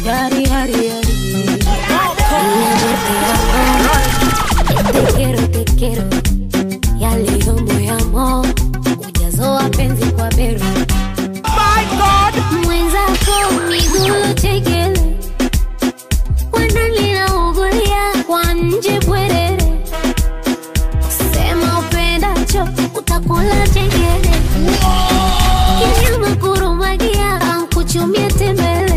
Yari, yari, yari. Mi amor, te amo. Te quiero, te quiero. Yaliyo moyamo. Ujazo wa penzi kwa bero. Mwenzako miguu chekele. Wananilaugulia kwa nje bwerere. Sema upendacho utakula chengele. Kinyama kurumagia ankuchumie tembele.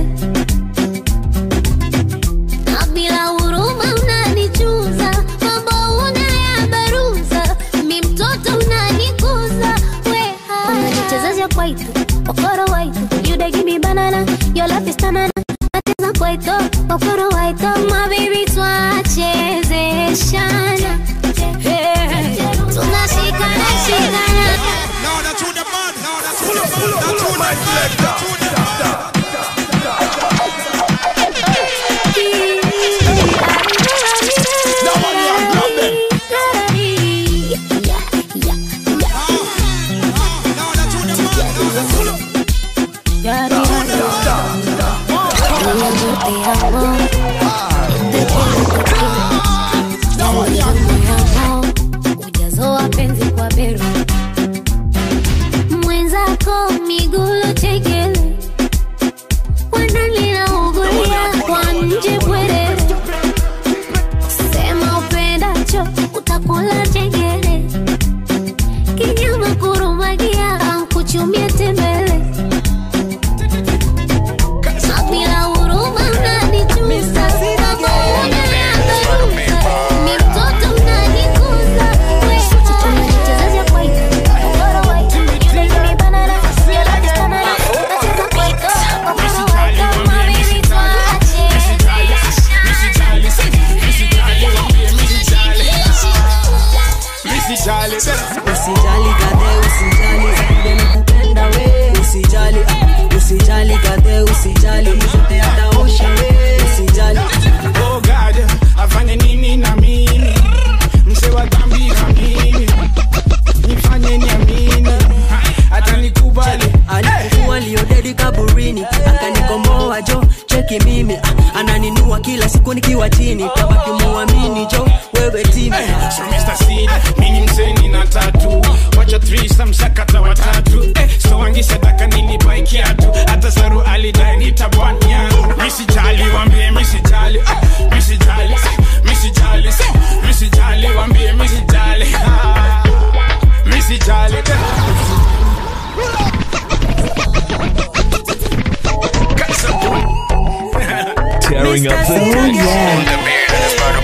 Na bila huruma unanichuza, mambo unayabaruza, mi mtoto unanikuza, weha. Unanichezesha kwaito, okoro waito, you dey give me banana, your love is tanana. Nacheza kwaito, okoro waito, my baby twachezeshana. Hey, tunashikana shikana. Ujazoa penzi kwa bero mwenzako migulo chekele wananilaugulia kwa nje bwerere sema upendacho utakula chengele kinyama kurumagia ankuchumie tembele Na bila huruma unanichuza, mambo unayabaruza, mi mtoto unanikuza, we, unanichezesha kwaito, okoro waito, you dey give me banana, your love is banana, nacheza kwaito, okoro waito, my baby Usijali kade, usijali Zakuja nakupenda we Usijali, ah, usijali kade, usijali Mshote ataosha we Usijali Oh God, afanye nini na mimi mse wa dhambi na mimi nifanye niamini hata nikubali Alikuwa liodedi kaburini Akanikomboa jo, cheki mimi ah, Ananinua kila siku nikiwa chini Tabaki muamini jo, wewe timi So Mr. Seed, mimi mseni na tatu wacha threesome sakata watatu eh, so wangi sadaka nilipai kiatu hata saru alidai nitabwan yangu misijali wambie misijali ah, misijali misijali misijali wambie misijali ah, misijali Tearing up the decks.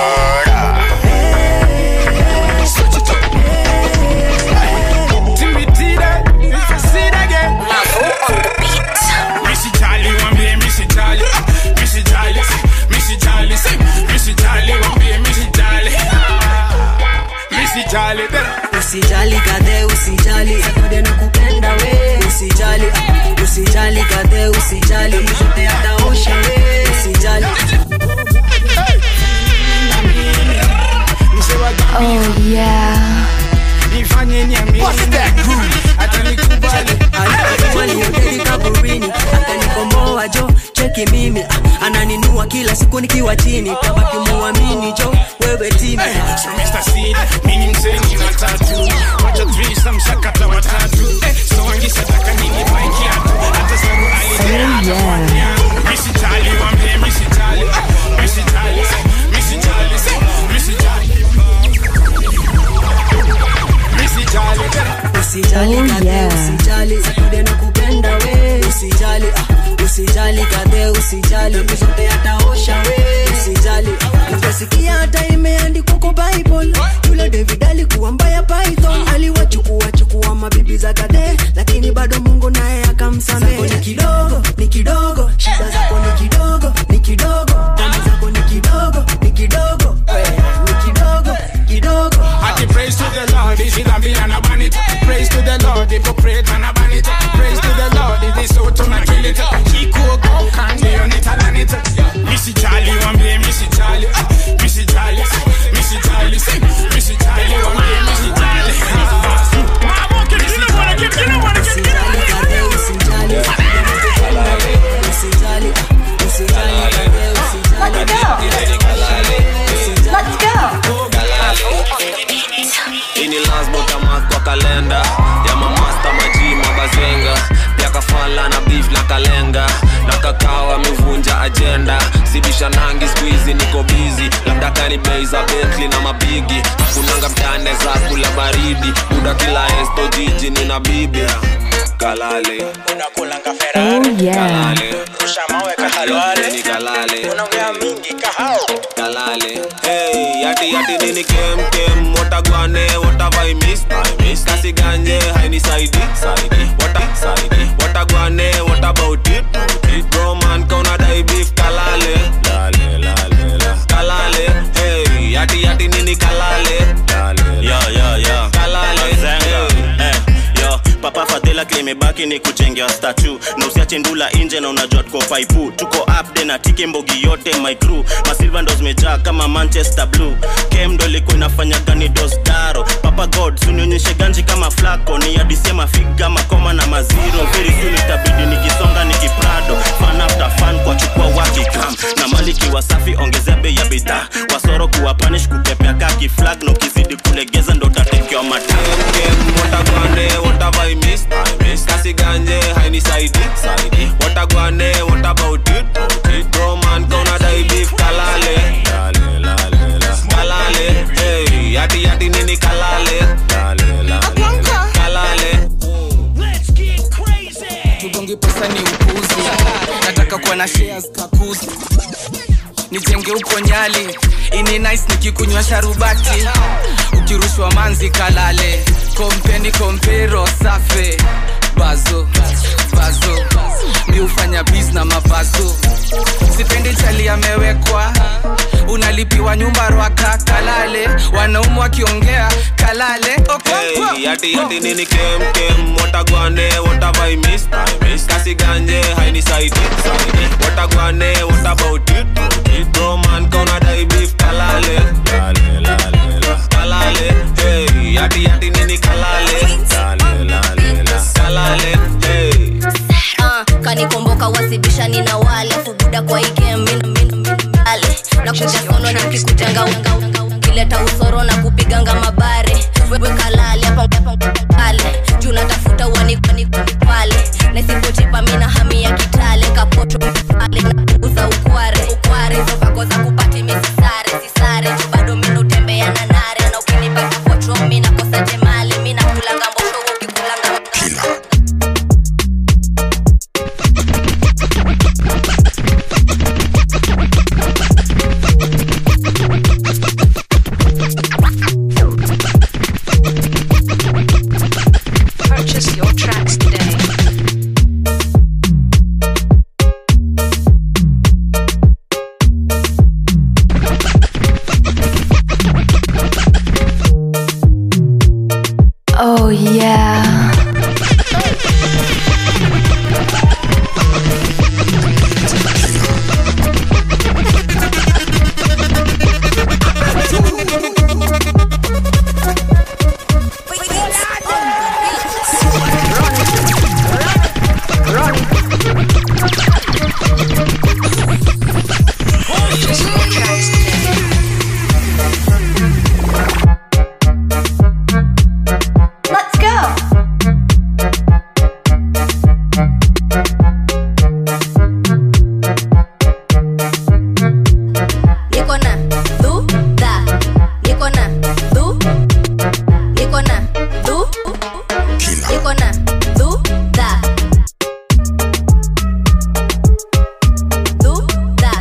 Misijali wambie misijali misijali misijali misijali wambie misijali misijali Usijali kade, usijali Zakuja nakupenda we Usijali, ah, usijali kade, usijali Mshote ataosha we Usijali Oh yeah. nifanye niamini hata nikubali Alikuwa liodedi kaburini Akanikomboa jo, cheki mimi ah, Ananinua kila siku nikiwa chini Tabaki muamini jo, wewe timi So Mr. Seed, mimi mseni na tatu wacha threesome sakata watatu eh, so wangi sadaka nini pai kiatu hata saru alidai misijali wambie misijali misijali misijali misijali misijali Usijali kade, usijali Zakuja nakupenda we Usijali, ah, usijali kade, usijali Mshote ataosha we Usijali, utasikia hata imeandikwa kwa Bible Yule David alikuwa mbaya python Aliwachukua chukua mabibi za kade Lakini bado Mungu naye akamsamehe Zako ni kidogo, ni kidogo Shida zako ni kidogo, ni kidogo Dhambi zako ni kidogo, ni kidogo we, Ni kidogo, kidogo Ati praise to the Lord, is it a be and a ban it? Praise to the Lord, hypocrite and a ban it. Praise to the Lord, is this out and a kill it? Kiko go can't be on it and it. Missy Jolly, one be Missy Jolly, Missy Jolly, Missy Jolly, Missy Jolly, one be Missy Jolly. Mama, give you know what I give, you know what I give, you know what I give. Usijali, usijali yani bei za betli na mabigi kunanga mtane za kula baridi buda kila esto jiji nina bibi kalale unakulanga Oh ferari yeah. kalale rusha mawe kahalwale ni kalale unaongea mingi kahao kalale hey yati yati nini kem kem watagwane watavai miss I miss kasi ganje haini saidi saidi wata saidi watagwane what about it it bro man kauna dai beef kalale lale lale la kalale hey yati yati nini kalale lale yo yo yo kalale Zenga. hey. Eh, yo papa fadhila klimebaki ni kujengewa statu na usiache ndula nje na unajua tuko paipu tuko upde na tike mbogi yote my crew masilva ndo zimejaa kama manchester blue kem ndo ilikuwa inafanya gani dosdaro papa god sunionyeshe ganji kama flako ni adisema figa makoma na maziro very soon itabidi nikisonga nikiprado fan after fan kwa chukua wakikam na maliki wasafi ongezea bei ya bidhaa wasoro kuwa panish kupepea kaki flag na ukizidi kulegeza ndo tatekewa mataa Kem watagwane watavai miss I miss kasi ganje haini saidi saidi watagwane what about it it bro man kauna dai beef kalale lale lale la kalale hey yati yati nini kalale lale lale la kalale tugongi pesa ni upuzi nataka kuwa na shares kakuzi nijenge huko nyali ini nice nikikunywa sharubati ukirushwa manzi kalale kompeni kompero safe bazo bazo mi hufanya bis na mabazo sipendi chali amewekwa unalipiwa nyumba rwaka kalale wanaumu wakiongea kalale Okonkwo. Hey, yati yati nini kem kem watagwane watavai miss I miss kasi ganje haini saidi saidi watagwane what about it it bro man kauna dai beef kalale lale lale la kalale hey yati yati nini kalale lale lale la kalale hey Ah, kanikomboka wasibisha nina wale fubuda kwa ikemminale na kuja sono na kikujanga kileta usoro na kupiganga mabare wewe kalale hapa hapa pale juu natafuta uanikani pale na isipochipa mina hami ya kitale kapoto pale na kuuza ukware ukware hizo vako za kupati misisare sisare juu bado mina utembea na nare na ukinipata pocho mina kosa jemali mina kulanga mbosho ukikulanga Purchase your tracks today. Oh yeah. Purchase your tracks today. Let's go. niko na dudha niko na du niko na du niko na dudha dudha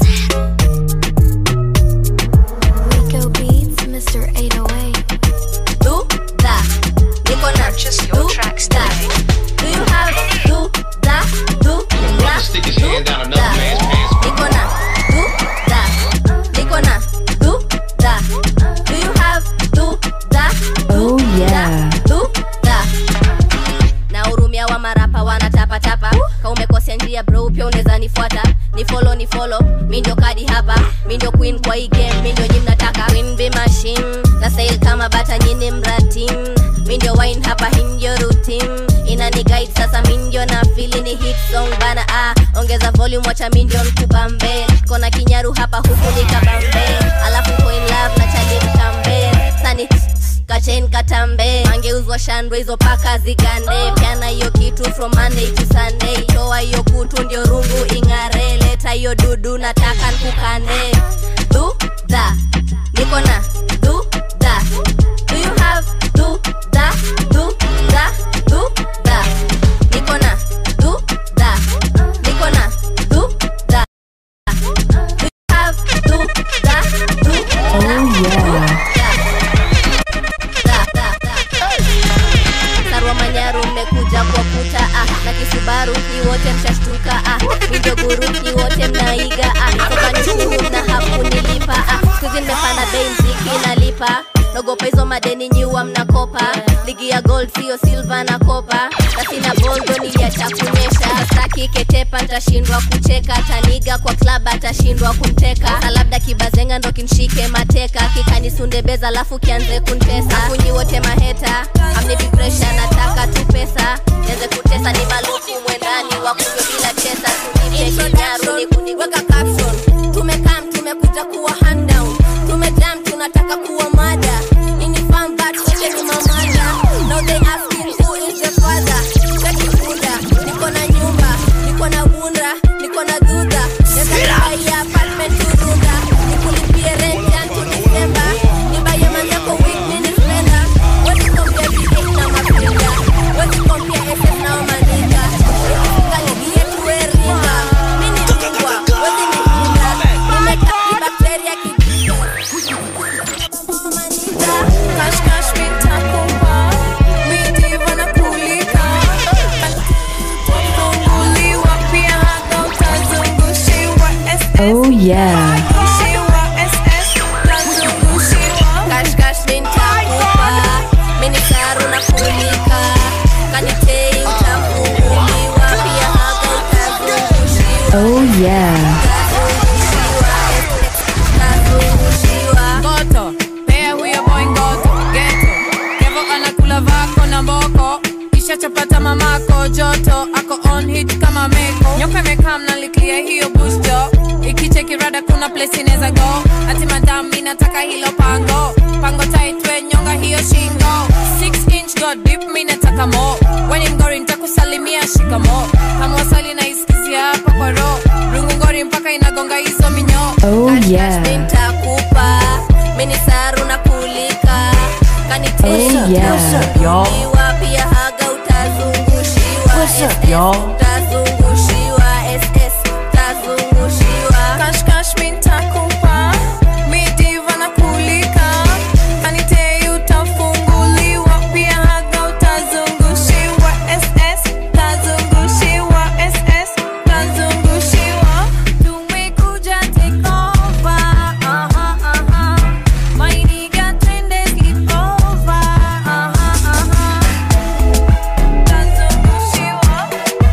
Rico Beats, Mr. 808. dudha niko na Purchase your tracks dudha today. do you have dudha dudha stick his hand down another dudha man's pants. niko na dudha niko na dudha do you have dudha Oh yeah. dudha na hurumia wa marapa wanatapatapa ka umekosea njia bro pia unaweza nifuata ni follow ni follow mi ndio kadi hapa mi ndio queen kwa hii game mi ndio nyi mnataka queen be machine na sail kama bata nyini mratim mi ndio wine hapa hii ndio routine inani guide sasa mi ndio na fili ni hit song bana ah ongeza volume wacha mi ndio nkubambe kona kinyaru hapa huku nikabambe alafu ko in love na chali mkambe sani kachen katambe angeuzwa shandwe hizo paka zigande pyana hiyo kitu from monday to sunday toa hiyo kutu ndio rungu ing'are leta hiyo dudu nataka nkukande dudha naiga ah, toka nishukuru na hakunilipa ah, skuzi nimepanda bei mziki nalipa nogopa hizo madeni nyuwa mnakopa ligi ya gold sio silva na kopa na sina boldo niliacha kunyesha staki ketepa ntashindwa kucheka taniga kwa klab atashindwa kumteka sa labda kibazenga ndo kinshike mateka kikanisunde beza alafu kianze kuntesa kunyi wote maheta amnipi presha nataka tu pesa nianze kutesa ni maluku mwendani wakunywe bila chesa tunipe kinyaru ni kuniweka caption tumekam tumekuja kuwa hand down tumejam tunataka kuwa mada ini farm but wote ni mamada now they asking who is the father Cheki bunda niko na nyumba niko na bunda niko na dudha nekaia apartment turunda nikulipie rent yangu December nibaye manzako week mini spender wezi kompia V8 na mapinga wezi kompia SS na maniga nikifunga ligi yetu eringa mini kubwa wezi nifunga nimekati bakteria Cash cash mitakupa midiva na kulika funguliwa pia hata utazungushiwa Oh yeah. Cash cash nitakupa mini karu na kulika kanitei utafunguliwa pia haga utazungushiwa Oh yeah. Ngoto, pea huyo boy ngoto, geto Kevo anakula vako na mboko Kisha chapata mamako joto Ako on hit kama meko Nyoka imekaa mnaliklia hiyo busto Ikicheki rada kuna place inaweza go Ati madam mi nataka hilo pango Pango tight we nyonga hiyo shingo 6 inch go deep mi nataka mo Weni mgori nitakusalimia shikamo Hamwasali na iskizia hapa kwa ro Rungu ngori mpaka inagonga hizo minyo Oh yeah. nitakupa mini saru na kulika kanitei Oh, yeah. utazungushiwa pia haga utazungushiwa SS utazungushiwa SS utazungushiwa Cash cash mi nitakupa midiva na kulika kanitei utafunguliwa pia haga utazungushiwa SS utazungushiwa SS utazungushiwa tumekuja take over aha aha my nigga twende sleep over aha aha utazungushiwa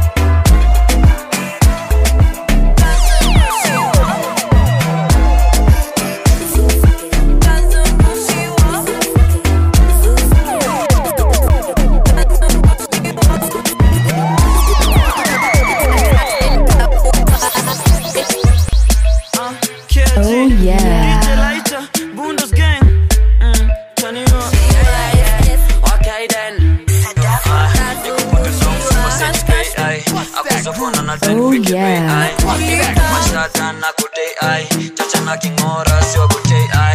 Oh yeah. Bundos gang. Mm, turn it up. Okay then. Oh yeah. Mashata na kutei ai chacha na kingora sio kutei ai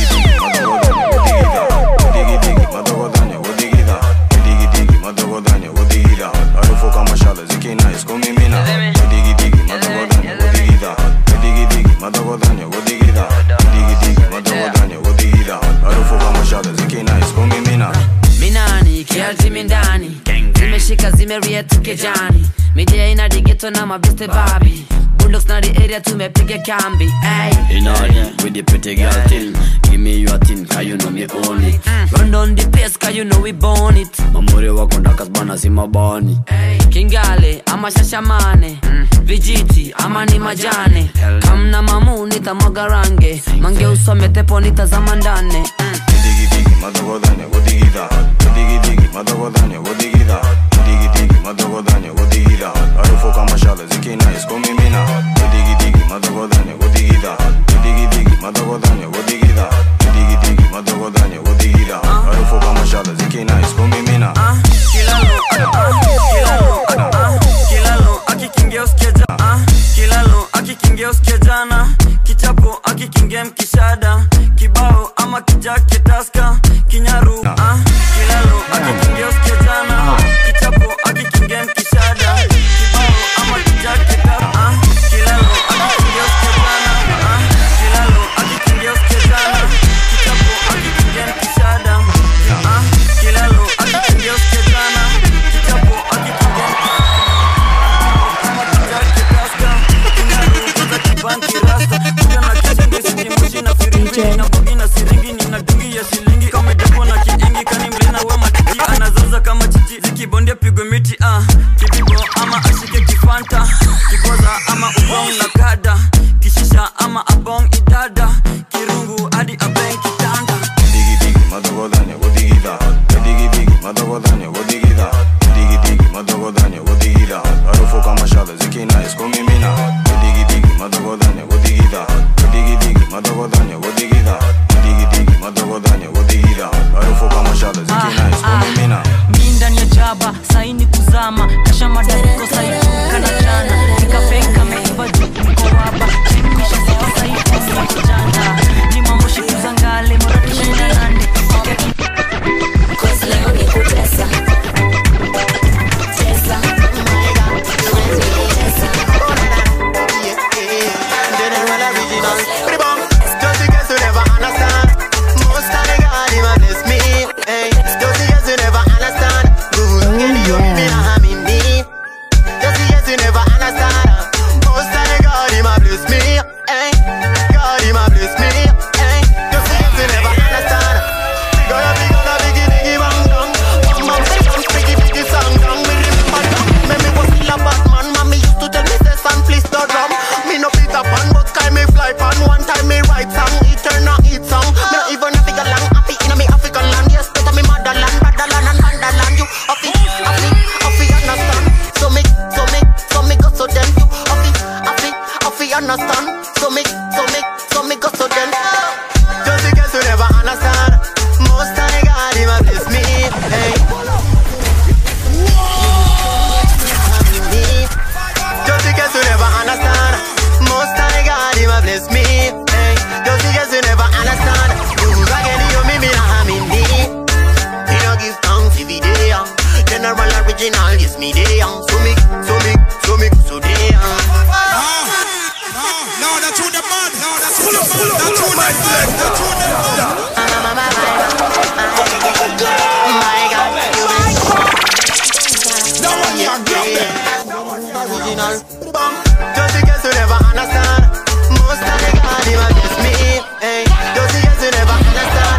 minani kiatimi ndani zimeshika zimeria tukejani midia ina digeto na mabeste babi bulldogs na the area tumepiga kambi ay. In order with the pretty girl thing. Give me your thing, cause you know me own it. run down the pace cause you know we born it Mamuri wako ndakas bana si mabani. kingale ama shashamane vijiti ama ni majane kamna mamu nitamwaga range mange usome tepo nitazama ndane kilalo akikingia usikia ja- ah, kilalo akikingia usikia jana kichapo akikingia mkishada kibao ama kijake taska kinyaru ah, kilalo akikingia usikia jana kichapo akikingia mkishada kibao ama kijake taska ah, kilalo akikingia usikia jana ah, kilalo akikingia usikia jana kichapo akikingia mkishada ah, kilalo akikingia usikia jana kichapo akikingia ankirasta kuja na kizingi singimushi na firingi na bogi na siringi nina dungi ya shilingi kamejapo na kiingi kani mlina we matiki anazaza kama chichi zikibondia pigwe miti ah. kibibo ama ashike kifanta kiboza ama ubong na kada kishisha ama abong idada kirungu hadi abeng kitanda Digi digi madogodanya godigida Digi digi madogodanya godigida Digi digi madogodanya godigida Harufu kama shada zikina iskomimina Digi digi madogodanya godigida Digi digi madogodanya godigida Digi digi madogodanya godigida Harufu kama shada zikina iskomimina mi ndani ya jaba saini kuzama kasha madariko saifu kana jana nikafenka meiva juu niko waba chimisha sifa saifu ya kijana ni mambo shikuza ngale maratishinda nande Leo ni kutesa. Tesa. Just because you never understand. Most of the God, He might bless me. Hey, just because you never understand. Good, get you me, I'm in need. Just because you never understand. Most of the God, He might bless me. Hey, God, He might bless me. Hey, just because you never understand. Bigger, bigger, bigger, bigger, bigger, bang, bang. Bang, bang, bang, bigger, bigger, song, bang. Me remember that. Me, me was still a bad man. Mommy used to tell me, say, son, please don't drum. Me no Peter Pan, but sky me fly pan. One time me write song, it turn out eat song. Me not even a figure long, happy in a me African land. Yes, better me motherland, motherland and motherland. You happy, happy, happy understand. So me, so me, so me go so them. You happy, happy, happy understand. So me, so me, so me go so them. Just because you never understand. Most of the God, He might bless me. Hey. Just because you never understand. Most of the God, He might bless me. Hey. Just because you never understand. Who's again, you me, me, I'm in need. He don't give thanks if he day young. General original, yes, me day young. So me, so me, so me, so day young. No, that's who the man. No, that's who the man. That's who the man. That's who the man. No one here grab Original. Just because you never understand. Most of the God, He might bless me. Hey, just because you never understand.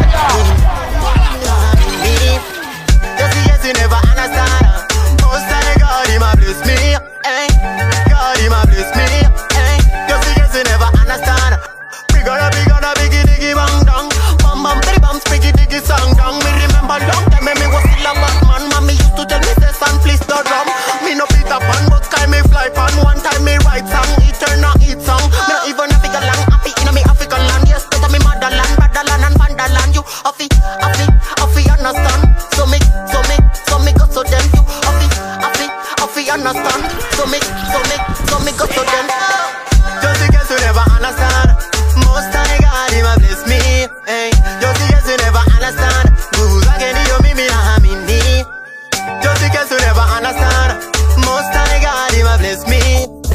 Me. Just because you never understand. Most of the God, He might bless me. Hey, God, He might bless me. Hey, just because you never understand. Bigger, bigger, biggie, diggy, bang, dong. Bam, bam, bitty, bam, spiggy, diggy, song, dong. Me remember long time, me was still a bad man. Mommy used to tell me, say, son, please don't drum. Me no Peter Pan, but sky me fly pan. One time me write song, it turn out eat song. Me not even a figure long, happy in a me African land. Yes, better me motherland, motherland and vanderland. You happy, happy, happy, understand? So me, so me, so me go so them. You happy, happy, happy, understand? So me, so me, so me go so them. Just because you never understand. Most of the God, He might bless me. Hey, just because you never understand. Who's again, you me, me, I'm in need. Just because you never understand. Most of the God, He might bless me.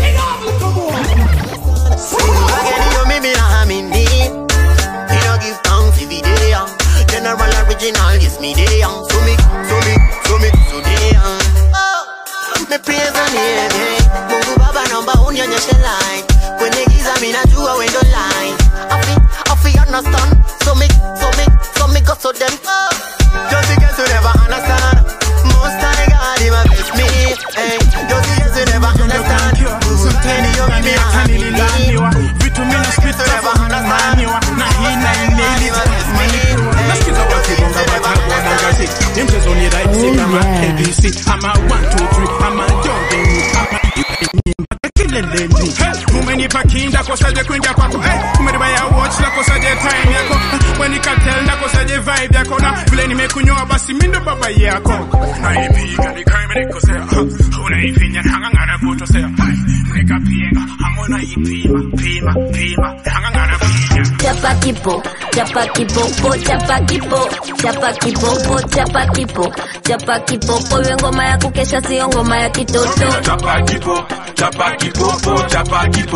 Who's again, you me, me, I'm in need. He don't give thanks if he day young. General original, yes, me day young. So me, so me, so me, so day young. Oh, me praise the name, yeah. Mungu Baba naomba unionyeshe light. Kwenye giza mimi najua wewe ndo light. Afi, afi understand. So me, so me, so me go so them. Oh, just because you never understand. Most of the God, He might bless me. Hey, just because you never understand. Who's again, you me, me, I'm in need. vitu mina spita vunaniwa na hii na ineli nasikiza wakibonga watagwana ngazi ni mchezo ni rahisi kama abc ama 123 ama jordani ama kileleni umenipa kinda kosaje kwingia kwako hey, umenipa ya watch la kosaje time yako wenikatel na kosaje vibe yako na vile nimekunyoa basi mindo baba yako unaipiga nikaimenikosea unaifinya hangangana kutosea nikapienga hamona ipima pima pima hangangana kuinya Chapa kipo, chapa kipopo, chapa kipo, chapa kipopo, chapa kipo, chapa kipopo, iwe ngoma ya kukesha, sio ngoma ya kitoto. Chapa kipo, chapa kipopo, chapa kipo,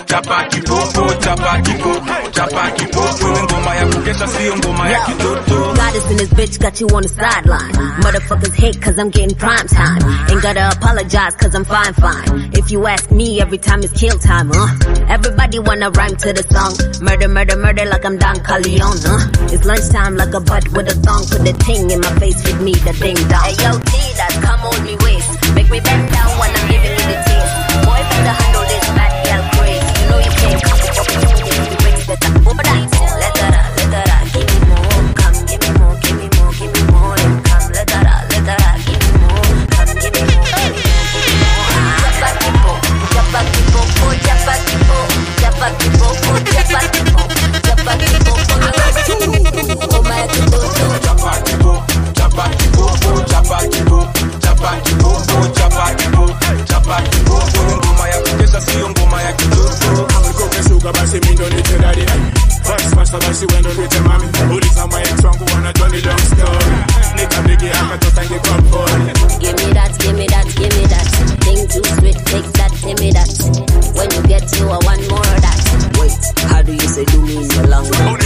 chapa kipopo chapa kipopo chapa kipopo ni ngoma ya kukesha sio ngoma ya kitoto Goddess in this bitch got you on the sideline. Motherfuckers hate cause I'm getting prime time. Ain't gotta apologize cause I'm fine, fine. If you ask me, every time it's kill time, huh? Everybody wanna rhyme to the song. Murder, murder, murder like I'm Don Corleone, huh? It's lunchtime like a butt with a thong. Put the thing in my face with me, the ding dong. Hey yo, T, that come hold me waist. Make me bend down when I'm giving you the taste. Boy, better handle this bad girl craze. You know you can't come up with the bricks that I over that. Let her out, let her out, give me more. Come, give me more, give me more, give me more. Then come, let her out, let her out, give me more. Come, give me more, give me more, give me more. Japa tipo, japa tipo, oh japa tipo, japa tipo, oh japa tipo, japa tipo, oh my kitoto. chapa kipopo chapa kipopo chapa kipopo chapa kipopo chapa kipopo chapa kipopo ni ngoma ya kukesha sio ngoma ya kitoto amekokeshuka basi mindo nitedadi First master basi wendo nite mami uliza my wangu wanajua ni long story nikabigi akatoka ingi kwa pole Give me that, give me that, give me that. Thing too sweet, take that, give me that. When you get to a one more of that. Wait, how do you say do me in your language?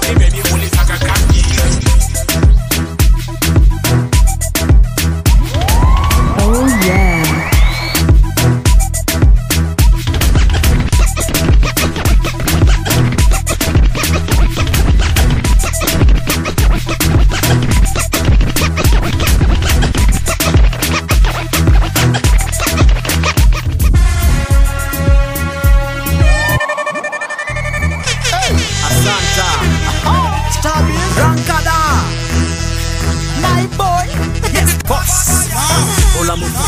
Oh yeah. Asanta. Rankada. My boy. Yes, boss. Ola mutu.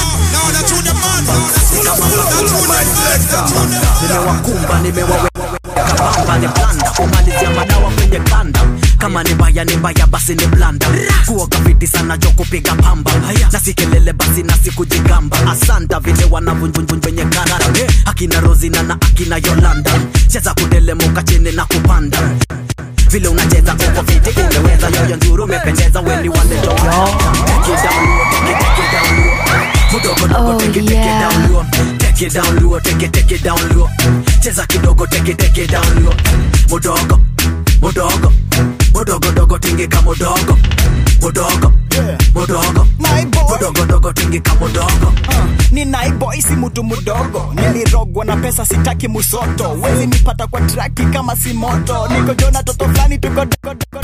Nimewakumba, nimewaweka bamba, ni blanda kumalizia madawa kwenye kanda kama ni mbaya ni mbaya basi ni blanda kuoga fiti sana jo kupiga pamba na si kelele basi na si kujigamba asanta vile wanavunjunjun kwenye karara akina rozina na akina yolanda cheza kudelemuka chini na kupanda vile unacheza uko fiti umeweza yoyo nzuri umependeza weni walejo Take it down low, take it, take it down low. Mudogo dogo, Oh, take it, take it down low. Take it down low, take it, take it down low. Cheza kidogo, take it, take it down low. Mudogo, mudogo, mudogo dogo tingika mudogo, mudogo, mudogo, mudogo dogo tingika mudogo. ni naiboy si mtu mdogo nilirogwa na pesa sitaki musoto wezi nipata kwa traki kama si moto niko jona toto fulani tuko dogo dogo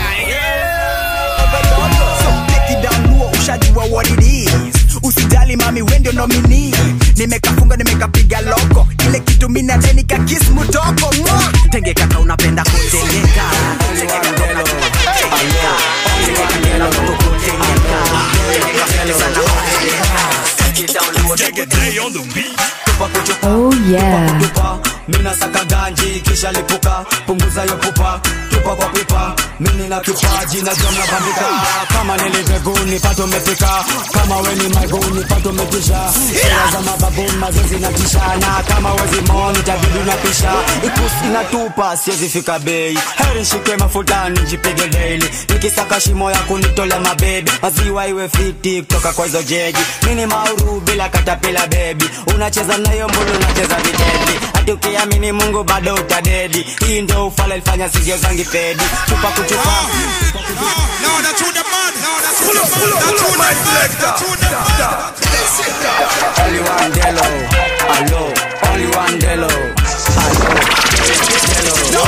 So break it down luo ushajua what it is usijali mami wendio nomini nimekafunga nimekapiga loko ile kitu mina deni kakis mutoko Mwah! Tenge kaka unapenda kutengeka. Tenge kaka unapenda kutengeka. Tenge kaka unapenda kutengeka. Tenge kaka sana kutengeka. Take it down low, take it down low. Oh yeah. tupa mina saka ganji kisha lipuka punguza yo pupa tupa kwa pipa mini na kipaji na jomna bandika kama niliteguni pato mepika kama weni maiguni pato metisha sera za mababuni mazoezi na tishana kama wezi moni tabidi na pisha ikusi na tupa siwezi fika bei heri nshike mafutani jipige daily nikisaka shimo ya kunitolea mabebi maziwa iwe fiti kutoka kwa hizo jeji mini mauru bila katapila bebi unacheza nayo mbulu unacheza videdi hati ukiamini mungu bado utadedi hii ndo ufala ilifanya sigio zangi pedi chupa kuchupa Only one Delo, allo, only one Delo, allo, Delo.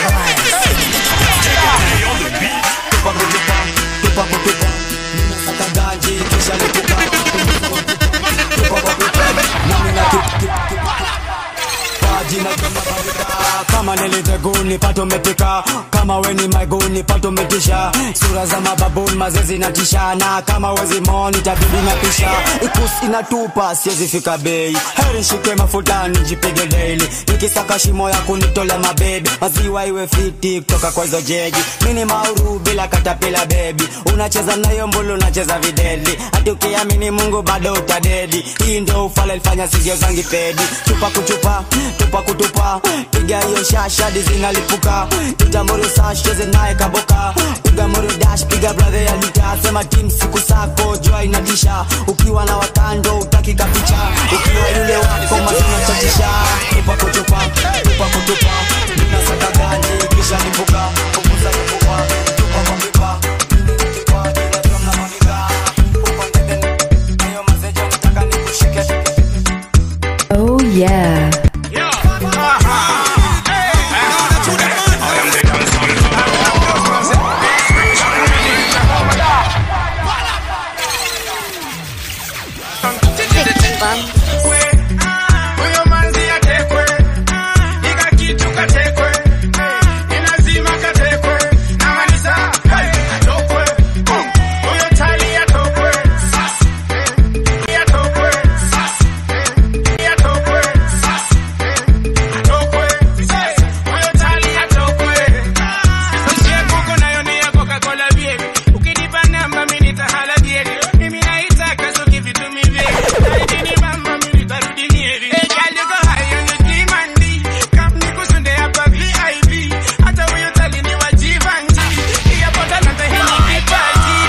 Tupa kutupa, tupa kutupa, ninasaka ganji kisha lipuka. Tupa kwa tupa, nami na ki- ki- ki- Paji na kama babika, kama niliteguni pato mepika kama weni maiguni pato metisha sura za mababuni mazezi na tishana kama wezi moni tabidi na pisha ikusi inatupa siwezi fika bei heri nshike mafutani jipige daily nikisaka shimo ya kunitolea mabebi maziwa iwe fiti kutoka kwa hizo jeji mini mauru bila katapila bebi unacheza nayo mbulu unacheza videli hati ukiamini mungu bado utadedi hii ndo ufala ilifanya sigio zangi pedi chupa kuchupa tupa kutupa piga hiyo iwe shashadi zinalipuka itamoro sash cheze naye kaboka piga moro dash piga brother ya lita sema team siku sako jua inadisha ukiwa na watando utaki kapicha ukiwa yule wako mazina chatisha tupa kutupa tupa kutupa nina saka gani kisha lipuka kupuza kupupa tupa kwa pipa Oh yeah. Huyo manzi atekwe, ika kitu katekwe, ni lazima katekwe, na malisa, hey, atokwe, huyo tali atokwe, atokwe, atokwe, atokwe, huyo tali atokwe. Usiye kuko nayo ni ya Coca-Cola baby. Ukinipa namba mimi nitahala baby. Mimi naitaka so give it to me baby. Naitini mama mimi nitarudi nieri. Hey girl you go high on the demand. Come nikusunde hapa VIP. Hata huyo tali ni wa Givenchy. Iya bota na tahini kipaji.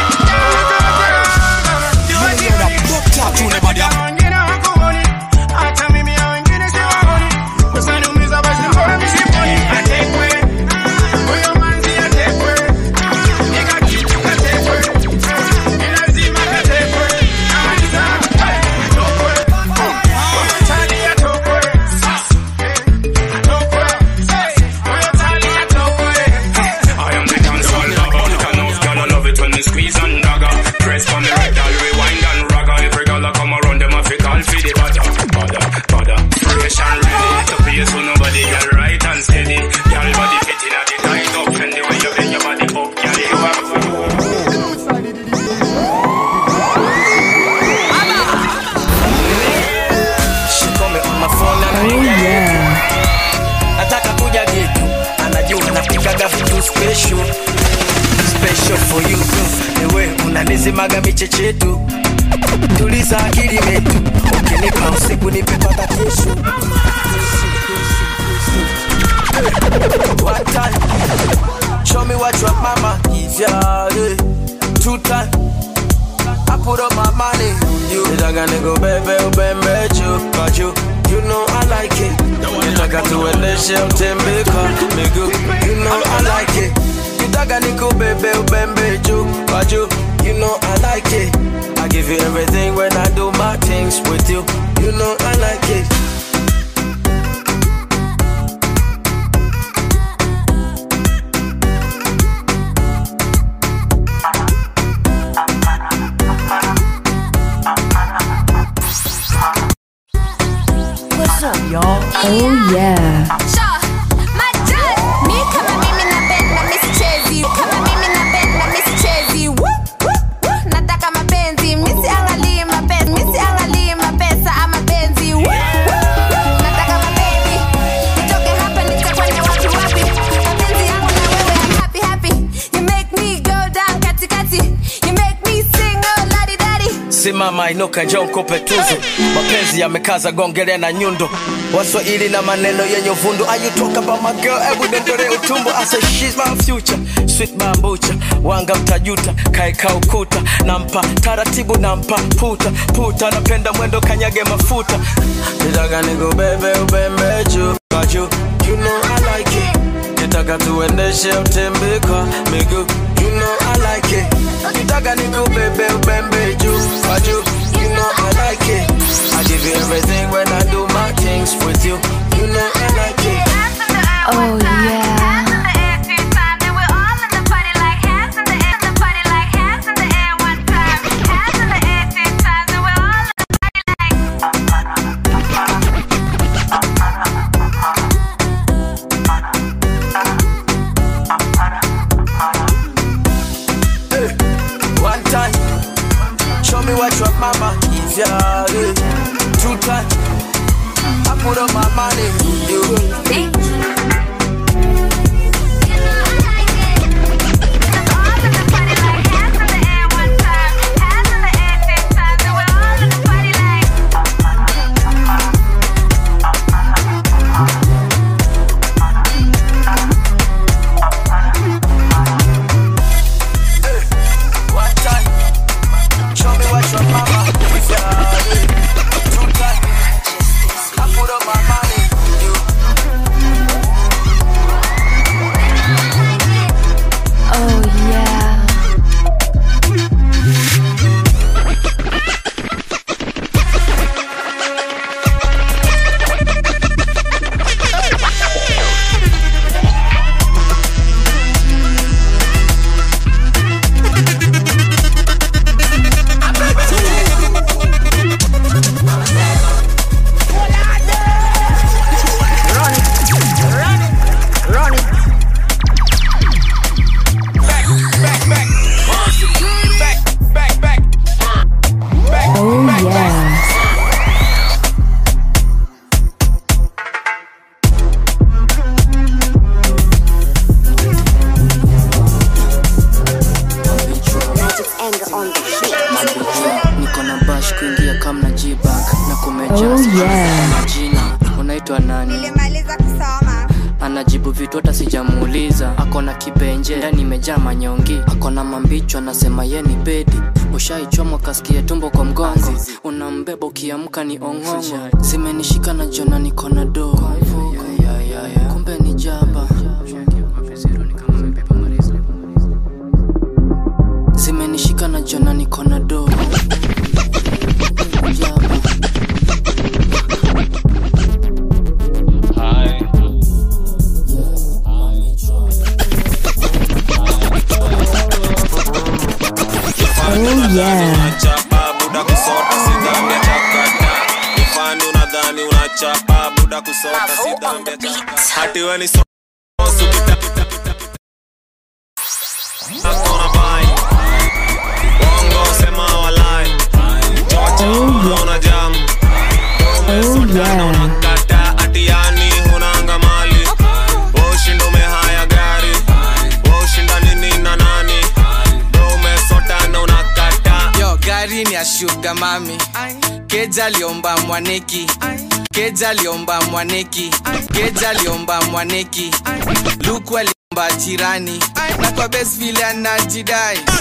Wengine hawakuoni. Hata mimi hao wengine siwaoni. Usaniumiza basi mbona misiponi. Atekwe. Huyo manzi atekwe. Nika kitu katekwe. Ni lazima katekwe. Namaliza. Hey, atokwe. Huyo tali atokwe. Atokwe. Huyo tali atokwe. I am the dancehall lover. Can of girl I love it when they squeeze and dagger. Press for me right, I'll rewind and ragga. Every girl I come around them, I feel call for the bada, bada, bada. Fresh and ready to play so nobody girl right and steady. Girl body fitting at the tight up and the way you bend your body up, girl you have. She call me on my phone and Oh yeah. nataka kuja getu anajua napikaga vitu special special for you ewe unanizimaga michechetu tuliza akili metu ukinipa usiku nipepata kesho One time, show me what your mama is, yeah, yeah. Two time, I put up my money. You nitaka nikubebe ubembe juu kwa juu, you know I like it. Nitaka tuendeshe utembe kwa miguu, you know I like it. Nitaka nikubebe ubembe juu kwa juu, you know I like it. I give you everything when I do my things with you, you know I like it. What's up, y'all? Oh yeah. Sure. Majal. Mi kama mimi napenda misichezi kama mimi napenda misichezi Woo, woo, woo. nataka mapenzi misiangalii mapenzi misiangalii mapesa ama penzi Woo, woo, woo. nataka mabebi nitoke hapa nitakwenda wapi wapi mapenzi yangu na wewe I'm happy happy you make me go down katikati you make me sing oh ladi dadi simama inuka njoo nikupe tuzo mapenzi yamekaza gongele na nyundo waswahili na maneno yenye uvundo ayutoka ba my girl hebu dondole utumbo I say she's my future sweet bambucha wanga mtajuta kaeka ukuta nampa taratibu nampa puta puta napenda mwendo kanyage mafuta nitaka nikubebe ubembe juu kwa juu you know I like it nitaka tuendeshe utembe kwa miguu you know I like it nitaka nikubebe ubembe juu kwa juu you know I like it I give you everything when I do my things with you you know I like it Oh yeah. One time, show me what your mama is, yeah. yeah. Two time, I put up my money. You, anajibu vitu hata sijamuuliza akona kibenje ndani imejaa manyongi akona mambicho anasema ye ni bedi ushaichomwa kasikia tumbo kwa mgongo unambeba ukiamka ni ong'ong'o zimenishika na jona nikona doo kumbe ni jaba zimenishika na jona nikona doo Oh yeah. chapa buda kusota sidhambi ya chakata ifani unadhani unachapa buda kusota sidhambi ya chakata hati we ni so sukita Akona bai Wongo sema walai Chocha una jam Oh yeah. Kata atiani hunanga mali Woshinda umehaya gari Woshinda nini na nani Bro umesota na unakata yo gari ni ya shuga mami keja aliomba mwaneki keja aliomba mwaneki keja aliomba mwaneki luku aliomba jirani na kwa bes vile anajidai